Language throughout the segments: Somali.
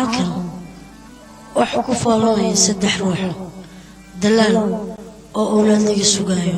halkan waxa ku foolanaya saddex ruux dalaal oo owlaad laga sugaayo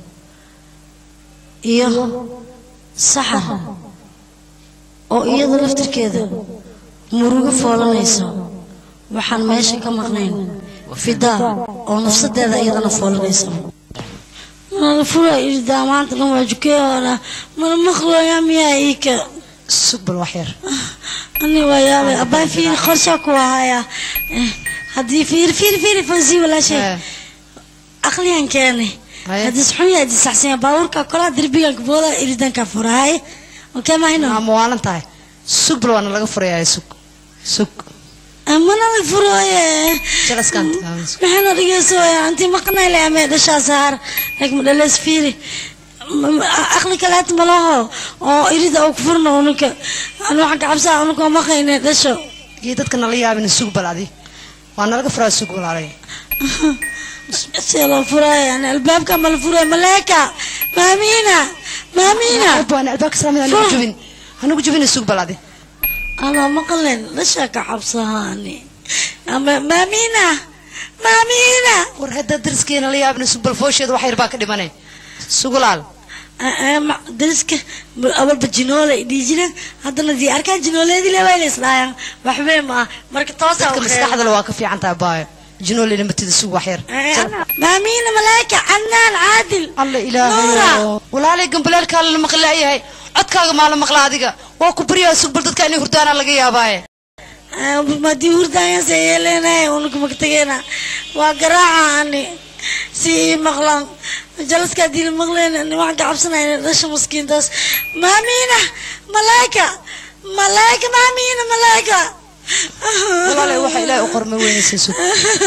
iyo saxar oo iyada laftirkeeda murugo foolanaysa waxaan meesha ka maqnayn fidaa oo nafsadeeda iyadana foolanaysa fura irdaa maanta dhan waa jukeehoona mana maqlooya miyaa iika sug bal wax yar ani waa yaabay abbaa fiiri qorshaa ku ahaya haddii fiiri fiiri fiiri fansi walaashay Eh, aqliyan keenay Haye. haddii saxun yahay haddii saxsan yahay baabuurka kolaa derbigan booda iridanka furahay okee mahayno maa muwaalan tahay sug bal waana laga furayaa sug sug mana la furooye jalaskan maxayna dhegeysoya intii maqnayla amee dhashaa saar laakiin dhalees fiiri M- m- aqli kaleet malaho oo irida oo ku furno unuka aan waxaan ka cabsaa unuka maqayne dhasho iyo dadka nala yaabina sug bal adi waa nalaga furaa sug walaalay see loo furaayo yani albaabka ma la furaayo maleeka maamiina maamiina waan albaabka salaamada anagu jubin anagu jubina sug bal adi anaa maqleen dhashaa ka cabsahaani ama maamiina maamiina war hadda dariskeena la yaabina sug bal foosheeda wax yar baa ka dhimanay sug walaal dariska awalba jinoola dhihi jireen haddana dii arkaan jinooleedii leewayla isdhaayaan waxbee ma ah marka toosa dadka maskaxdale waa ka fiican tahay baayo jinoolina matida sug wax yar maamiina malaa'ika canaan caadil alla Nuura. ilaahay walaalay gambaleelkaa la maqlaayahay codkaaga maa la maqla adiga waa ku baryaa sug bal dadka inay hurdaana laga yaabaaye madii hurdaayase yeeleenay unuka magtageena waa garaaca ani si ii maqlaan jalaska haddii la maqleen ani waxaan ka cabsanaya dhasha maskiintaas maamiina malaa'ika malaa'ika maamiina malaa'ika walaalay waxa ilaahay u qormay weynaysa sug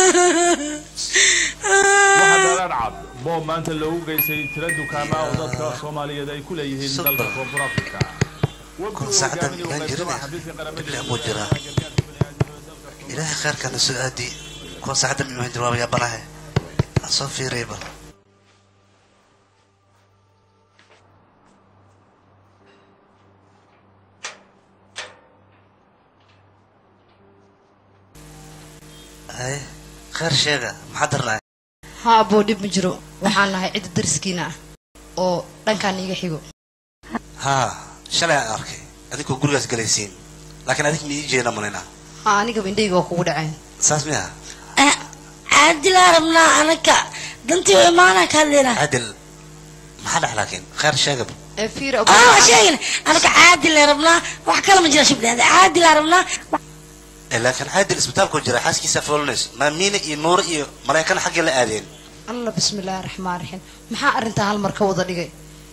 waxaa dheeraan cad boob maanta loogu geystay tiro dukaamaa oo dadka soomaaliyeed ay ku leeyihiin dalka koonfur afrika kun saacadan ilaan jirine iblah buu jiraa ilaahay khayrkana soo aadi kun saacadan inuu jawaab yaabanahe aan soo fiiriyay bal haye khayr sheega maxaa darnaa haa aboo dhib ma jiro waxaan nahay cidda dariskiina ah oo dhankaan iiga xigo haa shalay aan arkay adinkoo gurigaas galaysiin laakiin adig ma ii jeeda malina haa anigaba indhayga waa kugu dhaceen saas miya caadilaa rabnaa anaka dantii u imaanaa ka hadlayna cadil maxaa dhex laakiin khayr sheegaba ee fiir ah waa sheegayna anaka caadilaa rabnaa wax kale ma jira shibdheeda caadilaa rabnaa Eh, laakiin caadil isbitaalkuu jira xaaskiisa foolinayso maamiina iyo nuure iyo maraykan xaggee la aadeen alla bismillaahi raxmaan raxiim maxaa arrintaa hal mar ka wada dhigay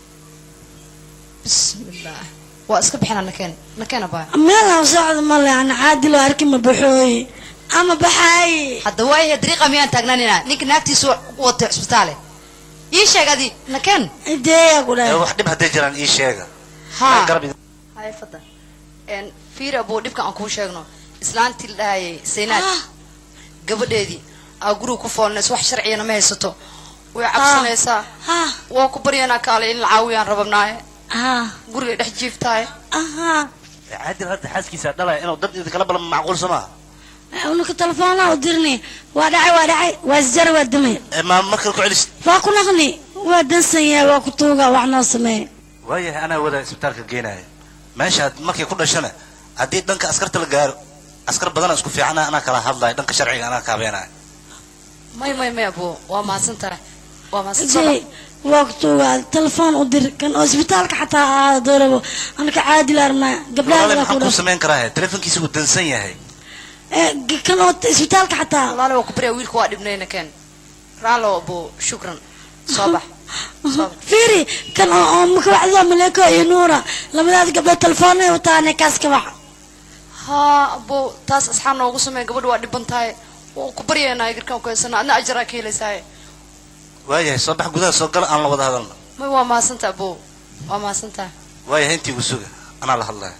bismillaah waa iska bixina nakeen nakeena baa meel aan socdo male ana caadiloo arki ma baxooye ama baxaaye hadda waayahe dariiqa miyaan taagnaanina ninka naagtiisu u watay cisbitaale ii sheeg adi nakeen ideeyaa ku Eh, dhahay wax dhib hadday jiraan ii sheega haa garab idin- hay fadda een fiir abuu dhibka aan kuu sheegno islaantii la dhahayay saynaad Ah. gabadheedii aa guriga ku foolnays wax sharciyana ma haysato way cabsanaysaa ha waa ku baryanaa kaale in la caawiyaan rababnaaye ha guriga dhex jiiftaaye aha Eh, caadil hadda xaaskiisa dhalaya inuu dad idinkala balama macquul soo maaha unuka telefoonaa u dirni waa dhacay waa dhacay waa isjara waa damay Eh, ma markale ku celis waa ku naqni waa dansan yahay waa ku tuuga wax noo sameeye waayahay anaa wada isbitaalka geenaya meeshaad markay ku dhashana haddii dhanka askarta la gaaro askar badana isku fiicana anaa kala hadlaya dhanka sharciga anaa kaabeenaya may may may abuu waa mahadsan tahay waa mahadsan soo Jay, waa ku tuuga telefoon u dir kan oo isbitaalka xataa ahaado doorabo anaka caadil arnaa gabdhaha walaale kala maxaan ku kuu dhaf samayn karaa telefonkiisa wuu dansan yahay kan oo isbitaalka xataa walaale waa ku baryaa wiilka waa dhibnay nakeen raalo abuu shukran soo bax soo bax fiiri kan oo oo makawacdida maleeko iyo nuura labadaas gabdhood telefoonay wataane kaas ka bax haa abuu taas asxaab noogu samey gabadha waa dhiban tahay waa ku baryaynaa girkaan ku haysana adna ajaraa ka helaysaaye waayahay soo bax gudaha soo gala aan la wada hadalna may waa mahadsantaha abuu waa mahadsantaha waayahay intii igu suga anaa la hadlaya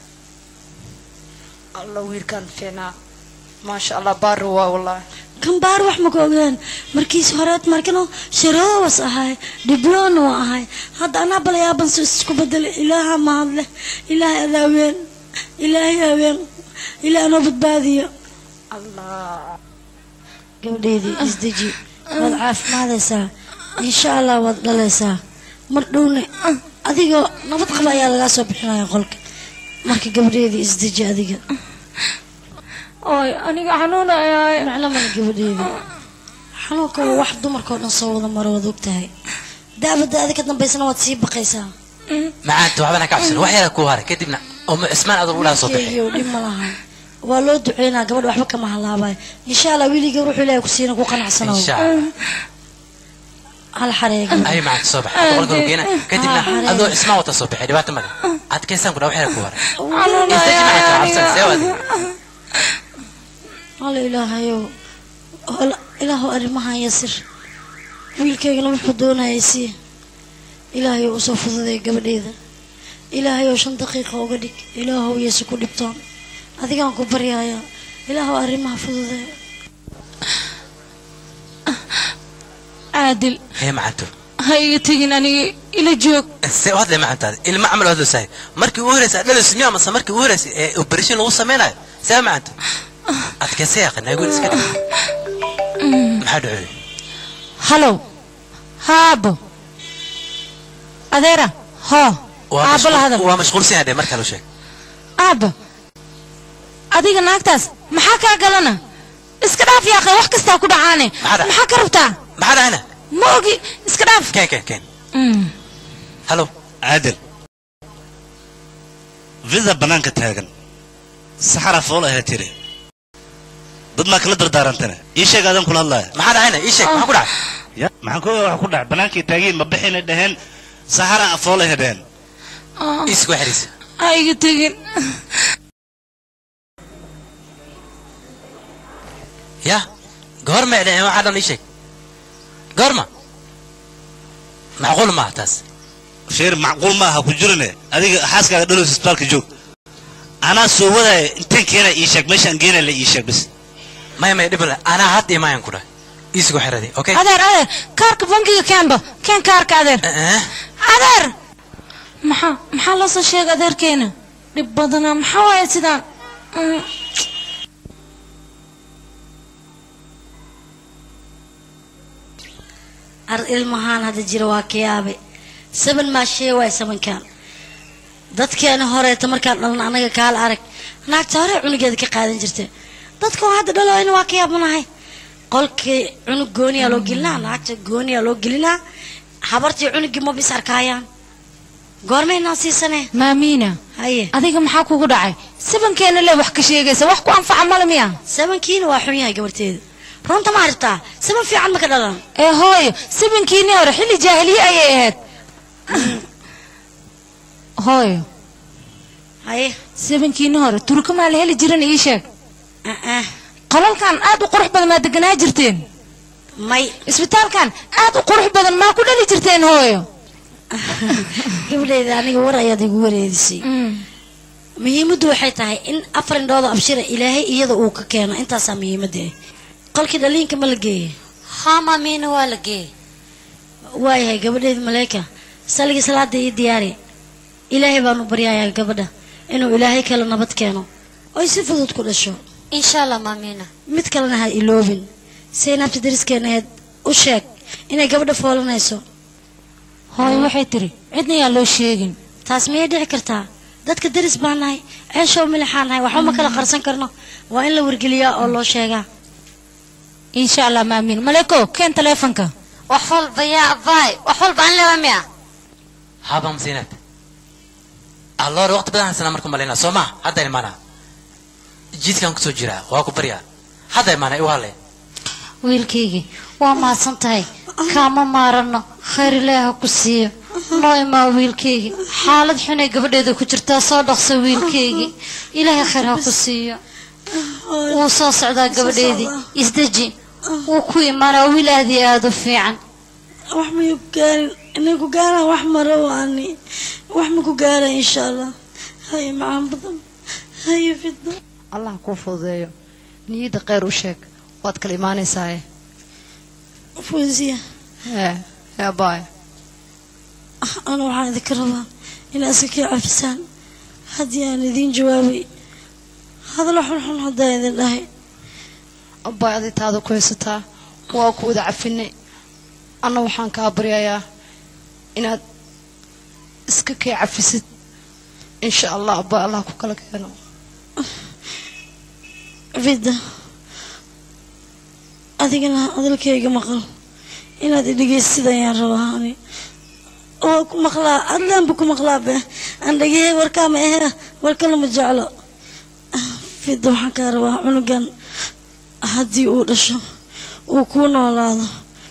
alla wiilkaan fiicnaa maasha allah baari waa wallaahi kan baar wax ma ka ogeen markiis horeed markano sharoowas ahay dhibloon waa ahay hadda anaa balayaaban soo isku bedelay ilaaha mahadle ilaahay adaaween ilaahay haween ilaahay noo badbaadiyo gabadheedii isdeji waad caafimaadaysaa insha allah waad dhalaysaa mar dhowne adigoo nabad qaba ayaa lagaa soo bixinaya qolka marka gabadheedii isdeji adiga oy aniga xanuunayaay macno male gabadheedii xanuunka waa wax dumarkao dhan soo wada maro waad ogtahay daabada adi ka dambaysana waad sii baqaysaa macaanta waxbana ka cabsan wax yara ku haray kadibna uma cismaan adoo udhaa soo bixi Wiilkeygiioo dhib ma laha waa loo duceynaa gabadha waxba kama halaabayo insha allah wiiliga wuxuu ilaahay ku siina ku qanacsanow insha allah hal xareega ay macaanta soo baxa boqolka geena kadibna Ah, xareed. adoo cismaan wata soo bixi dhibaato male adkaysaan ku dhaa wax yara ku haray istaji xanuunayaay macaanta cabsan see aniga waadi alla ilaahayow Hola- ilaahu arrimahan yasir wiilkaygana wuxuu doonayay sii ilaahayow usoo fududay gabadheeda ilaahayow shan daqiiqa uga dhig ilaahow yeesu ku dhibtoon adigaan ku baryaaya ilaahow arrimaha fududee caadil hee macaanto ha iga tegin aniga ila joog see u hadlay macaantaada ilma camal hadlo sahay markii u horeysa dhalayso miyaa mase markii u horeysa ee operation lagu sameynayo see macaanto adkaysay yaqaan naagoon iska dhig maxaa dhacoy halow haabo adeera hoo waa aabbo la hadal mashquul- waa mashquulsan yahay markaa loo sheeg aabba adiga naagtaas maxaa kaa galana iska dhaaf yaaqe wax kastaa ku dhacaane Maxaa dhac- maxaa ka rabtaa maxaa dhahana ma ogi iska dhaaf keen keen keen Mm. halo caadil vida bannaanka taagan saxara fool ahaa tiri dad maa kala dardaarantana ii sheeg aadan kula hadlaaya maxaa dhahana ii sheeg maxaa ku dhacay ya maxaan ku wax ku dhac bannaankay taagiin ma bixina dhaheen saxara fool ahaa dhaheen Ah, isku xiriisa ha iga tegin ya goorma dhaheen waxaa dhan ii sheeg goorma macquul maaha taas sheer macquul ma aha ku jirine adiga xaaskaaga dhalos isbitaalka joog anaa soo wadaya inteen keena ii sheeg meeshaan geena la ii sheeg bis maya maya dhib le anaa hadda imaayan ku dhahay isku xiradi okay adeer adeer kaarka bangiga keenba keen kaarka adeer Eh, adeer maxaa maxaa loo soo sheegay adeerkeena dhib badanaa maxaa waaye sidaan Mm. ar ilmahaan hadda jira waa kayaabe saban maa shee waay sabankan dadkeena horeeta markaan dhalna anaga kaala arag naagta hore cunugeeda ka qaadan jirta dadka oo hadda dhaloyna waa ka yaabanahay qolkii cunug gooniyaa loo gelinaa naagta gooniyaa loo gelinaa habartii cunugii ma bis arkaayaan goormaynaa siisane maamiina haye adiga maxaa kugu dhacay sabankeena le wax ka sheegaysa wax ku anfaca male miya sabankiina waa xun yahay gabarteeda runta ma aragtaa saban fiican ma ka dhalan ee hooyo sabankiinii hore xilli jaahiliye ayay ahayd hooyo haye sabankiinii hore turka maa la heli jiran ii sheeg ah, ah, qolalkan aad u qurux badan maa deganaa jirteen may isbitaalkan aad u qurux badan maa ku dhali jirteen hooyo gabadheeda aniga war ayaad igu wareedisay muhiimaddu waxay tahay in afar indhooda abshira ilaahay iyada uu ka keeno intaasaa muhiimadda ah qolkii dhaliinka ma la geeyey haa maamiina waa la geeyey waayahay gabadheeda maleeka saligii salaada ii diyaari ilaahay baanu baryayaa gabadha inuu ilaahay kale nabad keeno oy si fudud ku dhasho insha allah maamiina mid kalena ha iloobin saynaabta dariskeenaheed u sheeg inay gabadha foolanayso hooyo waxay tiri cidna yaa loo sheegin taas miyay dhici kartaa dadka daris baan nahay ceeshow milixaan nahay waxba ma kala qarsan karno waa in la wargeliyaa oo loo sheegaa insha allah maamiin maleeko keen taleefonka wax walba yaa abaay wax walba aan lewa miya haba masiinad alloore waqti badan haysana marku malaynaa soo maa hadda imaanaa jiidkaan kusoo jiraa waa ku baryaa hadda imaanaa igu hadlay wiilkaygii waa mahadsan tahay kaama maarano khayr ilaaha ku siiyo noo imaa wiilkaygii xaalad xunay gabadheeda ku jirtaa soo dhaqso wiilkaygii ilaahay khayr ha ku siiyo wuu soo socdaa gabadheedii isdeji wuu ku imaanaa wiil aad iyo aada u fiican wax may ku gaarin inay ku gaaraan wax maro waani wax ma ku gaara insha allah haye macaan badan haye fidno allah kuu fududeeyo niyadda kheyr u sheeg waad kala imaanaysaaye fawziya ee ee baay ana waxaan idinka rabaa inaad iska kii cafisaan haddii aan idiin jawaabay hadallo xunxun haddaa idin dhahay abbay adi taada ku haysataa waa ku wada cafinay anna waxaan kaa baryayaa inaad iska kay cafisid insha allah abbay allah ku kala keeno fida adigana hadalkayga maqal inaad idhegeysid ayaan rabaa ani oo ku maqlaa adlaanba ku maqlaa be aan dhegeyay warkaama ahe warkana ma jeclo fida waxaan kaa rabaa cunugan haddii uu dhasho uu kuu noolaado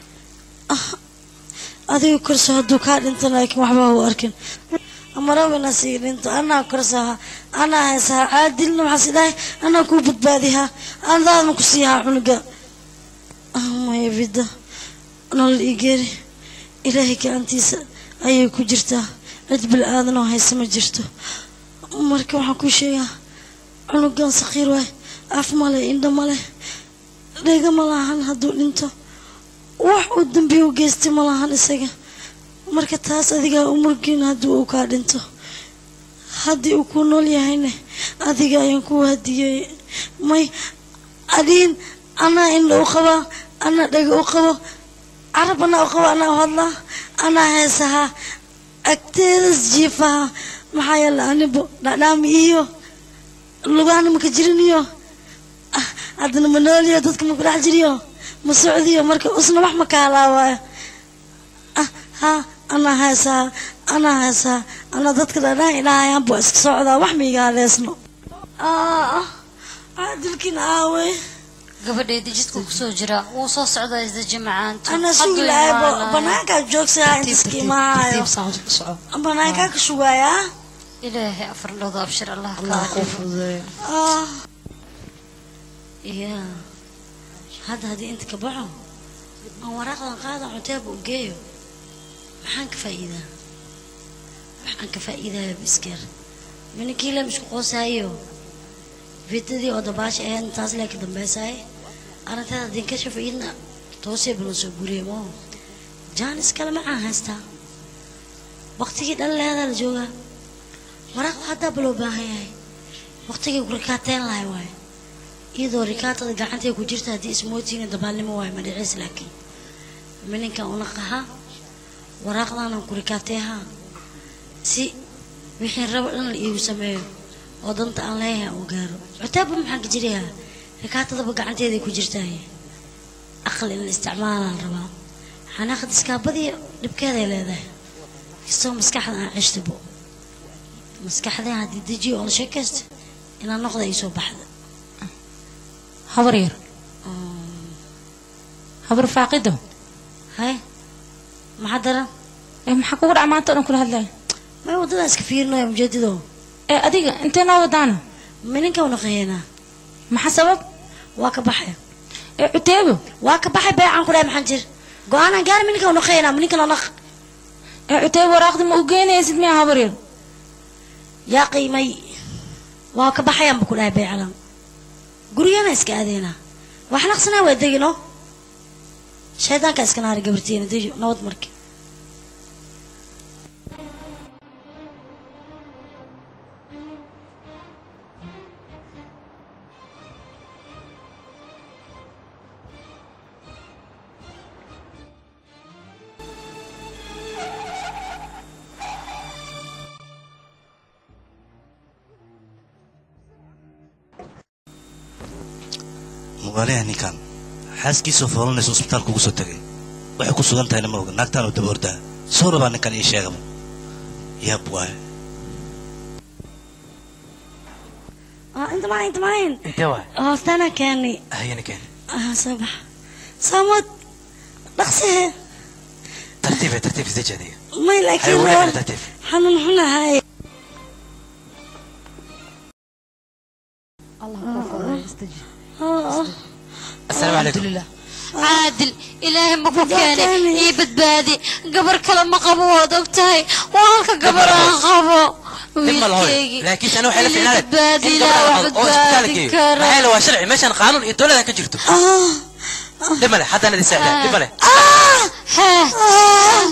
adiga korso hadduu kaa dhinto laakiin waxba u arkin marawina sii dhinto anaa korsaha anaa haysaha caadilna waxaas idhahay anaa kuu badbaadihaa andaadma ku siihaa cunuga maya vida nolol igeeri ilaahay gacantiisa ayay ku jirtaa cid bil aadan oo haysa ma jirto marka waxaan kuu sheegaa cunugan sakhiir waay af male indho male dhega ma lahan hadduu dhinto wax uu dambiya u geystay ma lahan isaga marka taas adigaa u murgin haddii uu kaa dhinto haddii uu ku nool yahayna adiga ayaan ku hadiyey may adiin anaa indha u qabaa anaa dhega u qabo carab anaa u qabo anaa u hadlaa anaa heesahaa agteedas jiifaha maxaa yeele anibo dhadhaami iyo lugaana maka jirin iyo ah, haddana ma nooliyo dadka maku dhex jiriyo ma socdiyo marka usna wax ma ka halaawaayo ah ha anaa heesaa anaa heesaa anaa dadka dhadhaan idhahayaan buu iska socdaa wax ma iga haleesno ah caadilkiina aawey gabadheeda jidka kusoo jira wuu soo socdaa isdaji macaanto ana sugi lahaaybo banaankaa joogsahaa inta iska imahaayo tartiib saan u soco banaankaa ka sugaayaa ilaahay afar dhowda abshir allah allah kaa kuu dhigo fududeeyo ah ya hadda haddii inta ka baxo aan waraaqdan qaadan cunteeba u geeyo maxaan ka faa'iidaa waxaan ka faa'iidaya bisker mininkii lam isku qoosaayo fitadii oo dabaasha ahayd intaas lee ka dambeysaaye arrinteeda haddii ka shafaidna toosee balan soo guriye moo jaanis kale macaan haystaa waqtigii dhalileedaa la joogaa waraaq haddaa baloo baahan yahay waqtigii ku rikaateen lahay waaye iyadoo rikaatada gacantay ku jirta haddii ismootiina dabaalnimo waayo madhiciis laakiin mininkan una qaha waraaqdanan ku rikaateeha si wixii rabo dhan la iigu sameeyo oo danta aan leeyahay uu gaaro cutaabba maxaan ka jirayaa rikaatadaba gacanteeday ku jirtaaye aqal in la isticmaalaan rabaa xanaaqad iskaabadiya dhibkeeday leedahay kastoo maskaxda aan ceshtabo maskaxdeen haddii dejiyo oo la sheekaysta inaan noqda ay soo baxda habar yar habar faaqido hay maxaa daran ee maxaa kugu dhac maanta o dhan kula hadlaya may waddadan iska fiirinayo mujeedido ee adiga intee noo wadaana mininka una qayeynaa maxaa sabab waa ka baxay ee cuteebo waa ka baxay beecan ku dhahay maxaan jir go-aanaan gaari mininka una qayeynaa mininka noo naq ee cuteebo waraaqdi ma u geynaysid miya habar yar yaa qiimay waa ka baxayaanba ku dhahay beecalan guryana iska aadeynaa wax naqsanaa waa degino shaydaanka iska naari gabartiina dejo nabad marki mugaalaha ninkan xaaskiisoo foolanaysa isbitaalka ugu soo tegay waxay ku sugan tahayna ma oga naagtaan oo daba ordaa soo rabaa ninkan ii sheegaba yaab waaye ah inta mahayn inta mahayn intee waay hoostana keeni hayana keen ah soo bax saamad dhaqsihe tartiibe tartiib isdeji adiga may hay laakiin wareegana tartiib xanuun xunahay allah kuu fududeeyo istaji asalaamu calaykum alxamdulilah caadil ilaahay ma ku keenay Gaartaani. ii badbaadi gabar kale ma qabo waad og tahay waa halka gabar aan qabo dib ma lahoy wiilkaygii laakiin ana waxay la Ii fiicnaan badbaadi in ilaa wax gabadha oo isbitaal badbaadi geeyo kara maxaa yeele waa sharci meeshan qaanuun iyo dowlada ka jirto dhib male haddana idin saacida dhib male hee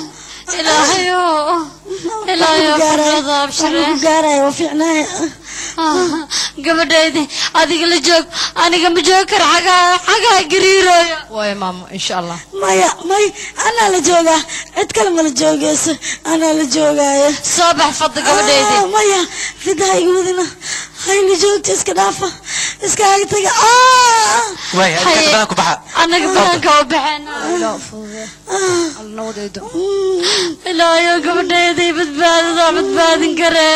ilaahayo ilaahayo fadhada abshire ku gaaraya waa fiicnaaya gabadhaydi adiga la joog aniga ma joog kara xagaa xagaa gariirooyo waaya maamo insha allah maya may anaa la joogaa cid kale ma la joogeyso anaa la joogaayo soo bax fadda gabadhaydi Ah, maya fidaha iga wadina hayla joogta iska dhaafa iskaaga taga Ah! waay Haye. adkaad badan ku baxa anaga banaanka u baxeen ilaa fudude alla nawadeedo ilaayo gabadhaydi badbaadada badbaadin karee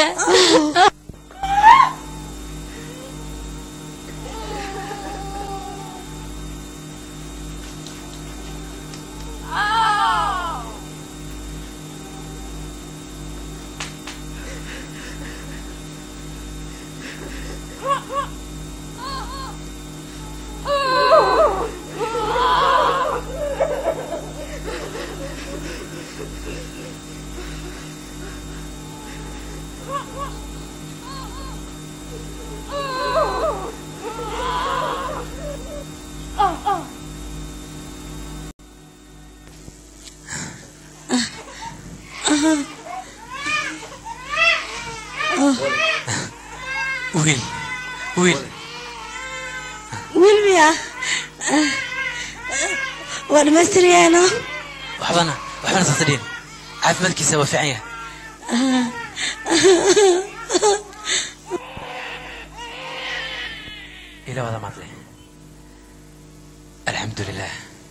wiil wiil wiil miya Ah, waa dhamaystiryaano waxbana waxbana sasadhiin caafimaadkiisa waa fiican yahay ila wada maadle alxamdu lilah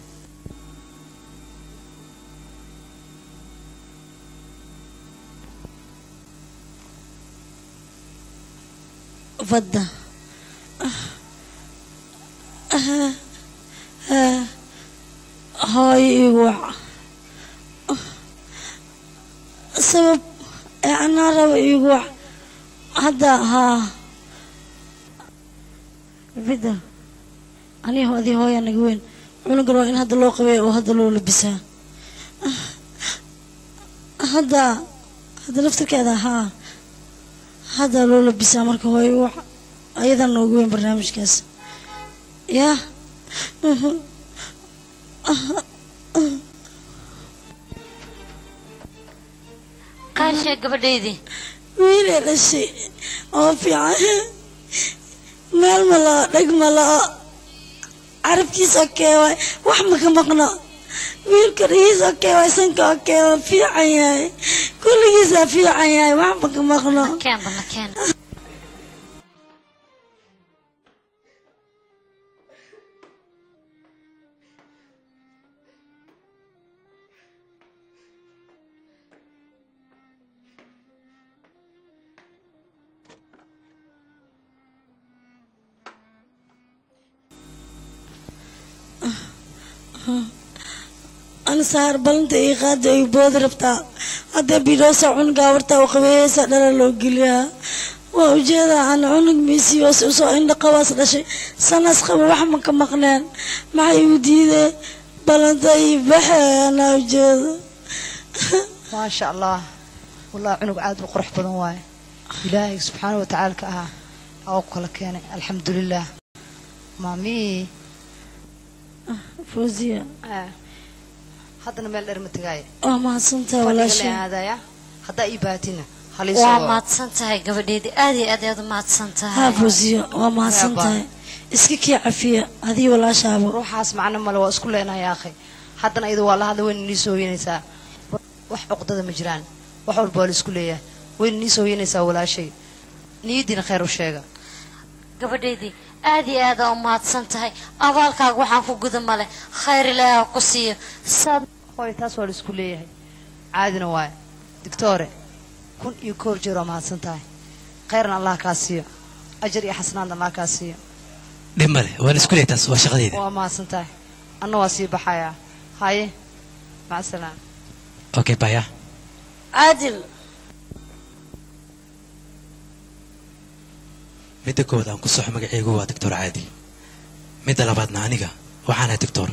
fadda hooyo igu wac sabab ee anaa raba igu wac hadda haa fidda aniga adii hooya naga weyn cunugan waa in hadda loo qabeeya oo hadda loo labisaa hadda hadda laftirkeeda haa hadda loo labisaa marka hooyo wax ayadan noogu weyn barnaamijkaas yaa qaashe gabadhaydi wiilay dhashay oo fiican meel ma lao dheg ma lao carabkiisa okee waay wax ma ka maqno wiilka dhigiisa okee waay sanka okee waa fiican yahay kulligiisaa fiican yahay wax ma ka maqno keen bana keen ansaar balanta ii qaada ay boodi rabtaa hadda bidhoosa cunugaa wartaa u qabeeyeysa dhala loo geliyaa waa ujeedaa ana cunug miisii hoose usoo indha qabaas dhashay sanas qaba wax ma ka maqneen maxay igu diidee balanta ii baxe anaa ujeeda maasha allah wallahi cunug aad u qurux badan waaye ilaahay subxaana wa tacaala ka ahaa aa ku kala keenay alxamdulilah maamii fawziya Ah, haddana meel dheer ma tegaaye waa mahadsantaha fadhiga walaashay la aadaya haddaa ii baahatina waa haliisoo mahadsan tahay gabadhaydi aad iyo aad ayaad u mahadsan haa tahay fawziya waa mahadsan tahay iska kii cafiya adii walaashaaba ruuxaas macno male waa isku leenahay akhi haddana iyadu waa la hadla wayna nii soo hoyanaysaa wax cuqdada ma jiraan wax walba waa la isku leeyahay wayna nii soo hoyanaysaa walaashay niyadiina khayr u sheega gabadhaydii aad iyo aad aa u mahadsan tahay abaalkaaga waxaan ku guda male khayr ilaahi ha ku siiyo saad hooy taas waa la isku leeyahay caadina waaye digtoore kun iyo koor jeer waa mahadsan tahay khayrna allah kaa siiyo ajar iyo xasanaadna allah kaa siiyo dhib male waan isku leey taas waa shaqadeyda waa mahadsan tahay anna waa sii baxayaa haye maca salaam okay baya caadil midda koowaad aan ku soxo magacaygu waa doctor caadil midda labaadna aniga waxaan ahay doctor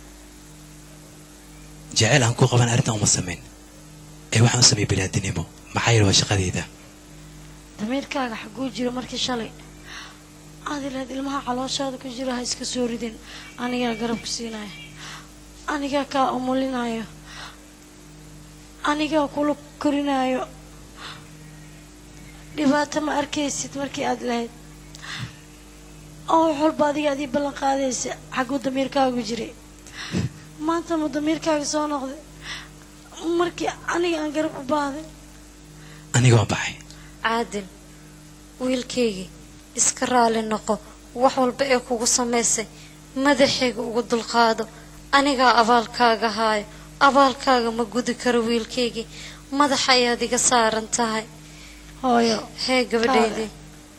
jecel aan ku qaban arrintan uma samayn ee waxaan u sameeyey biniaadinimo maxaa yeele waa shaqadeyda damiirkaaga xaguu jira markii shalay aad ilahayd ilmaha calooshaada ku jira ha iska soo ridin anigaa garab ku siinaya anigaa kaa umulinayo anigaa kula korinayo dhibaato ma arkaysid markii aad lahayd oo wax walba adiga adii ballan qaadaysa xagguu damiirkaagu jiray maanta mu damiirkaaga soo noqday markii aniga aan garab u baahday aniga waa baxay caadil wiilkaygii iska raali noqo wax walba ee kugu samaysay madaxayga ugu dulqaado anigaa abaalkaaga haayo abaalkaaga ma gudi karo wiilkaygii madax ayaad iga saaran tahay hooyo hee gabadhaydii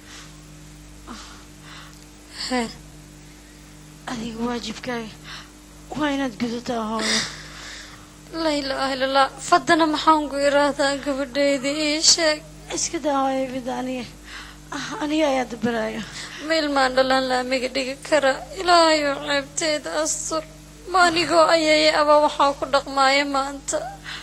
hee adiga waajibkaaga waa inaad gudataa hooyo laa ilaaha illallah fadana maxaan ku iraahdaa gabadhaydii ii sheeg iska daa hooyo bida aniga Ah, aniga ayaa dabalaayo ma ilmaan dhalaan laamiga dhigi kara ilaahayo ceebteeda astur ma anigoo ayaya aba waxaa ku dhaqmaaya maanta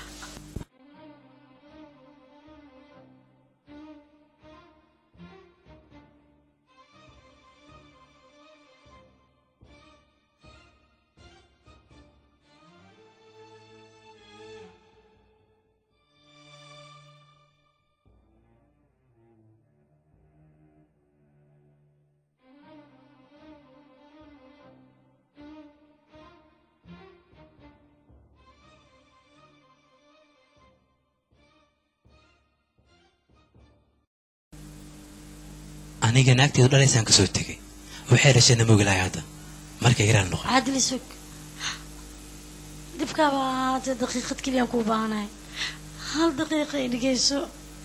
aniga naagteedu dhalaysaan kasoo tegay waxay dhashayna ma ogilahay hadda marka iraan noqon caadili sug dibkaaba ahaatee daqiiqad keliyaan kuu baahanahay hal daqiiqa i dhegeyso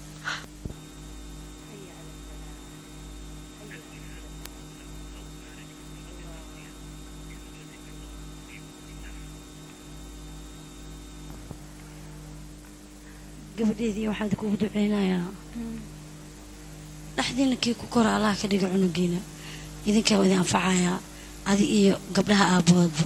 gabadheedii waxaan kugu duceynayaa dhexdiina kii ku kora allaha ka dhiga cunugiina idinkaa waa idin anfacayaa adi iyo gabdhaha aabahoodba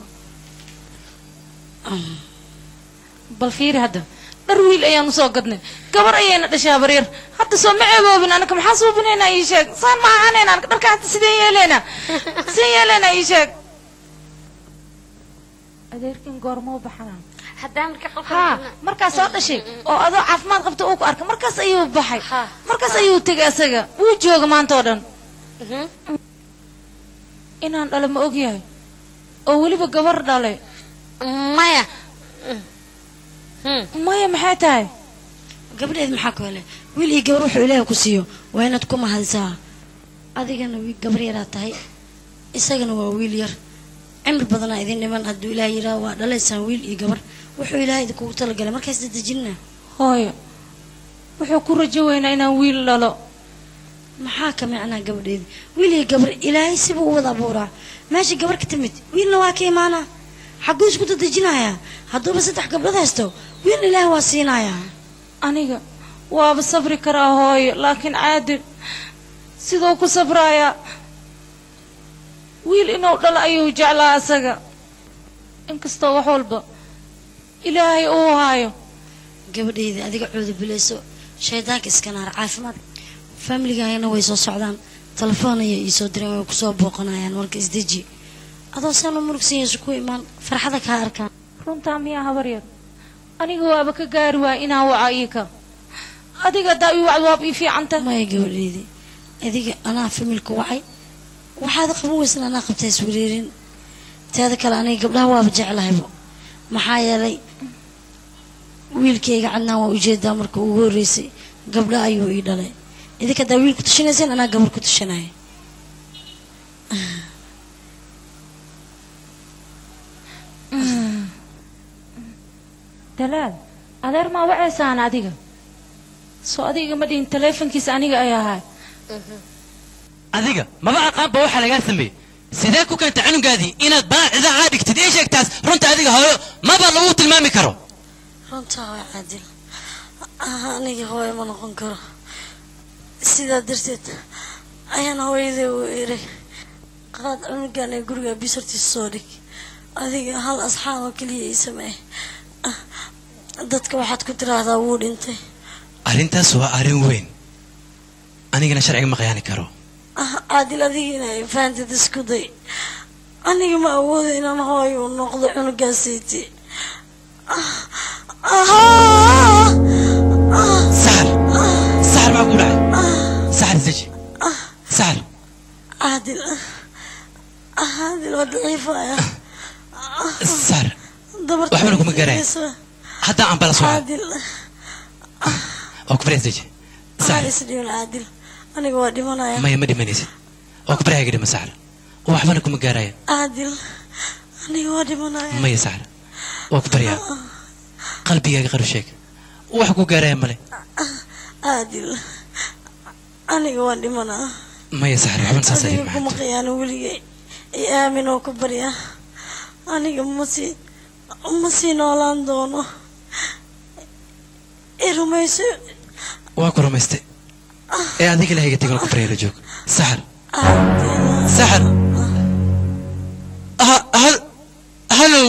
bal fiiri hadda dhar wiil ayaan usoo gadnay gabar ayayna dhashaa baryar hadda soo ma ceeboobin anaka maxaa suubinaynaa ii sheeg saan ma ahaanayna anaka dharka hadda sideen yeeleynaa sideen yeeleynaa ii sheeg adeerkin goormoo baxanaa haddaan ka haa markaas soo dhashay oo adoo caafimaad qabta uu ku arkay markaas ayuu baxay markaas ayuu tegay asaga wuu jooga maanta oo dhan inaan dhalo ma ogyahay oo weliba gabar dhalay maya maya maxay tahay gabadheed maxaa ku hele wiil iyo gabar wuxuu ilaahay ku siiyo waa inaad ku mahadisaa adigana wiil gabar yaraa tahay isagana waa wiil yar cimri badanaa idin dhiman hadduu ilaahay yidhaah waa dhalaysaan wiil iyo gabar wuxuu ilaahay idinkugu talagalay markaas dadejinna hooyo wuxuu ku rajo weynaa inaan wiil dhalo maxaa ka macnaa gabadheedi wiil iyo gabar ilaahay sibuu u wada abuuraa meesha gabar ka timid wiilna waa ka imaanaa xagguu isku dadejinayaa hadduuba saddex gabdhood haysto wiilna ilaahay waa siinayaa aniga waaba sabri karaa hooyo laakiin caadil siduu ku sabrayaa wiil inuu dhalo ayuu jeclaa asaga inkastoo wax walba ilaahay uu haayo gabadheydii adiga cooda bilayso shaydaanka iska naar caafimaad faamiligayana way soo socdaan telefoon ayay iisoo direen way kusoo booqanayaan marka isdeji adoo saana murugsan yeesu ku imaan farxada kaa arkaan runtaa miyaa habar yar aniga waaba ka gaari waaya inaan waca iika adiga haddaa ii wacd waaba ii fiicanta maya gabadheydii adiga anaa familka wacay waxaad qaban weysan anaa qabtaa iswareerin teeda kale aniga gabdhaha waaba jeclahaybo maxaa yeelay wiilkayga cadnaan waa ujeedaa marka ugu horreysay gabdha ayuu ii dhalay idinka haddaa wiil ku tushanayseen anaa gabar ku tushanaya dalaal adeer maa waceysaan adiga soo adiga ma dhihin taleefonkiisa aniga ay ahaa adiga maba aqaanba waxaa lagaa sameeyey sidee ku keenta cunugaadii inaad baan cidaa dhigtid ii sheegtaas runta adiga hooyo maba lagu tilmaami karo runtaa waa caadil aniga hooyo ma noqon karo sidaa darteed ayaan hooyaday u iray qaad cunugan ee guriga bisartiisa soo dhig adiga hal asxaab oo keliya ii sameey dadka waxaad ku tiraahdaa wuu dhintay arrintaas waa arrin weyn anigana sharciga ma khiyaani karo caadil adigiina ay fahanteed isku day aniga ma awoodo inaan hooyo u noqdo cunugaasiiti saar saar maa ku dhacay عادل عادل وضعيفة saar دبرت waxba laguma gaarayo haddaa ambalaas waa عادل oo ku baryaas saar عايز ديون عادل أنا قوادي منايا maya ma dhimanaysid oo ku baryaaga dhima saar waxbana kuma gaaraya عادل أنا قوادي منايا maya saar waa ku baryaa qalbigaaga qaru sheeg wax ku gaaraya male عادل أنا قوادي منايا maya saar waxbana saas adiga ayay kuma qiyaano weligay i aamin oo ku barya aniga masii ma sii noolaan doono i rumayso waa ku rumaystay ee adiga lahayga tegala ku baryaa la joog saxar saxar Ha- hal hallow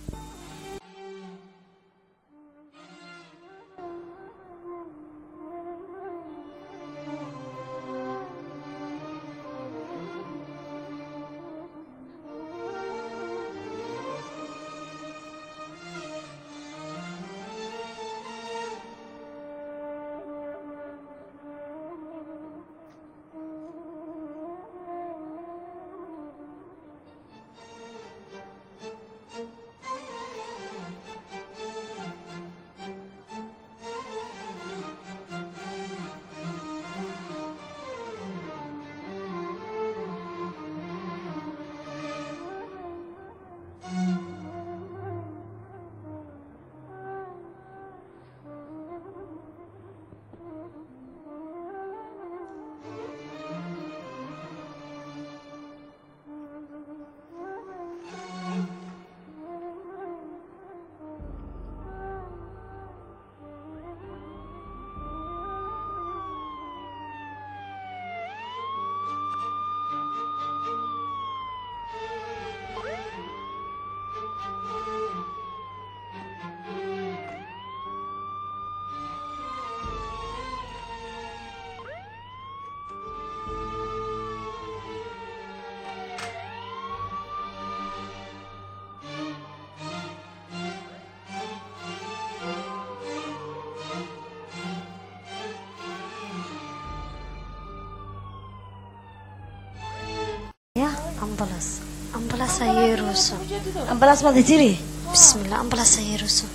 يا أمبلاس أمبلاس هيروسو ambalaas maad tiri بسم الله أمبلاس هيروسو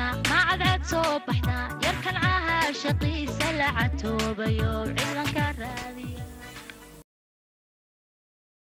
soo baxdaa yarkan caha shaqiisa la catoobayo ciidanka